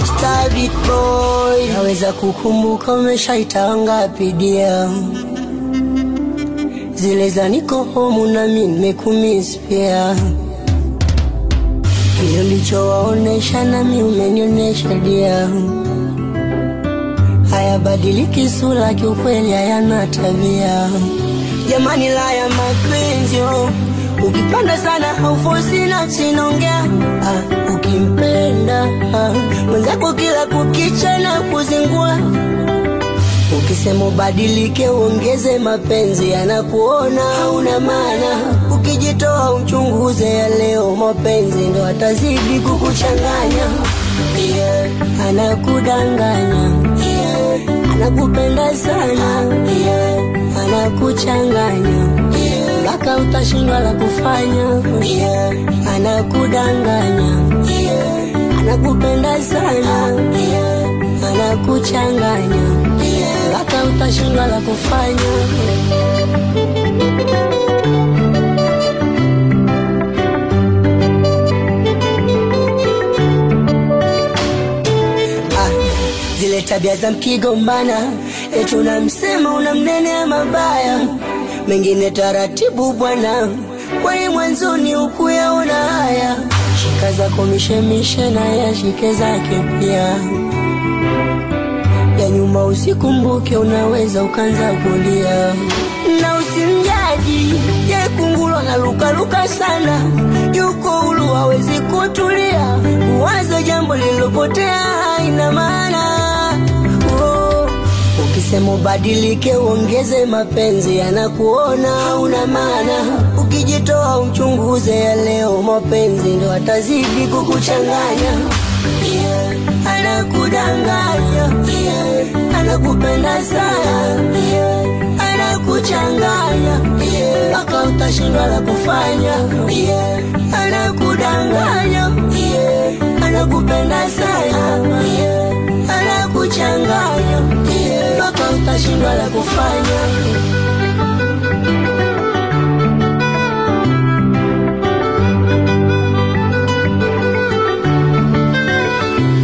Mr. Big Boy, naweza kukumbuka umeshaita ngapi dia zile za niko home na mimi nimekumiss pia, kile ulichowaonesha nami umenionyesha dia, hayabadiliki sura, kiukweli hayana tabia. Jamani, la ya mapenzi oh. Ukipanda sana haufosi nafsi inaongea ah, ukimpenda ah, mwenzako kila kukicha na kuzingua Ukisema ubadilike uongeze mapenzi, anakuona hauna maana. Ukijitoa uchunguze ya leo, mapenzi ndo atazidi kukuchanganya. Yeah. Anakudanganya, yeah. Anakupenda sana, yeah. Anakuchanganya mpaka utashindwa la kufanya. Yeah. Anakudanganya, yeah. Anakupenda sana, yeah. Anakuchanganya mpaka utashindwa la kufanya. Ah, zile tabia za mkigombana, eti unamsema unamnenea mabaya, mengine taratibu bwana, kwani mwanzoni ukuyaona haya. Shika zako mishemishe na yashike zake pia ya nyuma usikumbuke, unaweza ukanza kulia na usimjaji ye kungulo na lukaluka sana, yuko huru hawezi kutulia, kuwaza jambo lililopotea haina maana oh. Ukisema ubadilike uongeze mapenzi, anakuona hauna maana. Ukijitoa uchunguze ya leo, mapenzi ndo atazidi kukuchanganya yeah. Anakudanganya yeah. Anakupenda sana yeah. Anakuchanganya mpaka yeah. Utashindwa la kufanya yeah. Anakudanganya yeah. Anakupenda sana yeah. Anakuchanganya mpaka yeah. Utashindwa la kufanya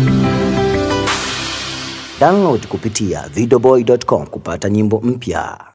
Download kupitia videoboy.com kupata nyimbo mpya.